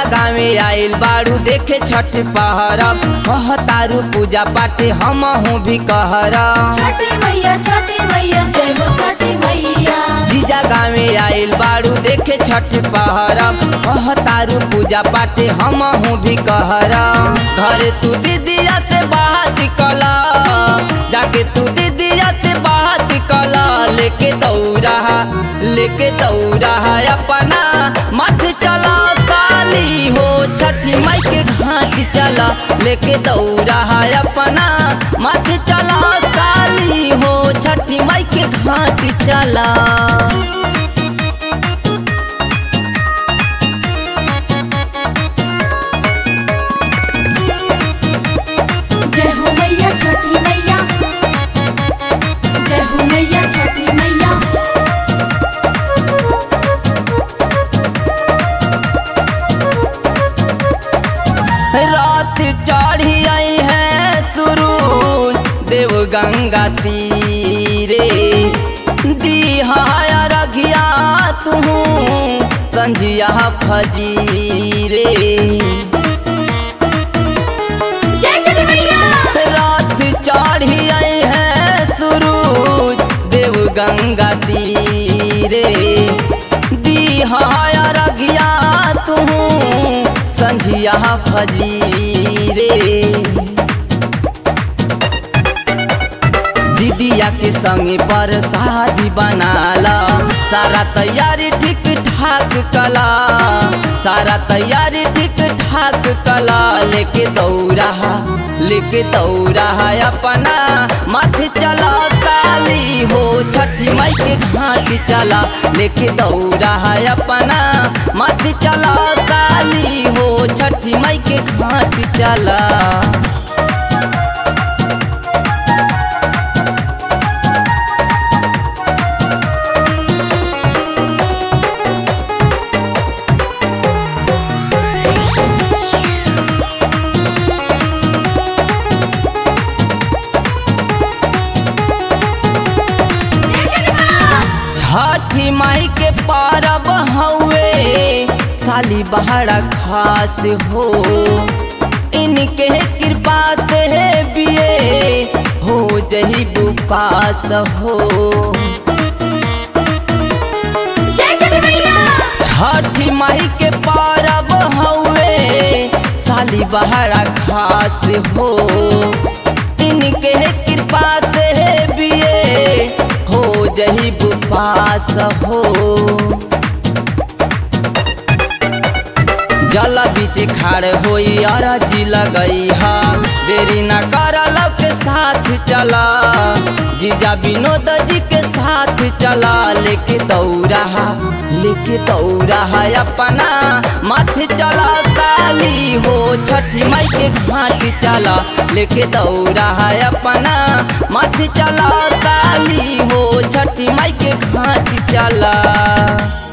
गाँवे आइल बारू देखे छठ पहरब कहतारू पूजा पाठ हम हूँ भी कहरब छठी मैया छठी मैया जय हो छठी मैया जीजा गाँवे आइल बारू देखे छठ पहरब कहतारू पूजा पाठ हम हूँ भी कहरब घरे तू दीदिया से बात कला जाके तू दीदिया से बात कला लेके दौड़ा लेके दौड़ा अपना मत चला साली हो छठी माई के घाट चला लेके दौड़ा अपना मत चला साली हो छठी माई के घाट चला जय हो मैया छठी मैया जय हो मैया छठी मैया रात चढ़ी आई है सुरूज देव गंगा तीरे दिहाया रघिया तू संझिया फजीरे जय छठी मैया रात चढ़ी आई है सुरूज देव गंगा तीरे दिहाया रघिया तू संझिया फजीरे दीदिया के संगे पर शादी बनाला सारा तैयारी ठीक ठाक कला सारा तैयारी ठीक ठाक कला लेके दौड़ा लेके दौड़ा अपना माथे चला काली हो छठी माई के घाट चला लेके दौड़ा अपना माथे चला काली हो छठी माई के घाट चला जय छठी मैया छठी माई के पारब हउए साली बहरा खास हो इनके कृपा से बिये हो जही बुपास हो जय छठी मैया छठी माई के पारब हउए साली बहरा खास हो इनके कृपा से बिये हो जही बुपास हो जल बीच खाड़ होई अरजी लगई हा देरी न कर के साथ चला जीजा विनोद जी के साथ चला लेके दौड़ा लेके दौड़ा अपना माथे चला काली हो छठी माई के घाट चला लेके दौड़ा अपना माथे चला काली हो छठी माई के घाट चला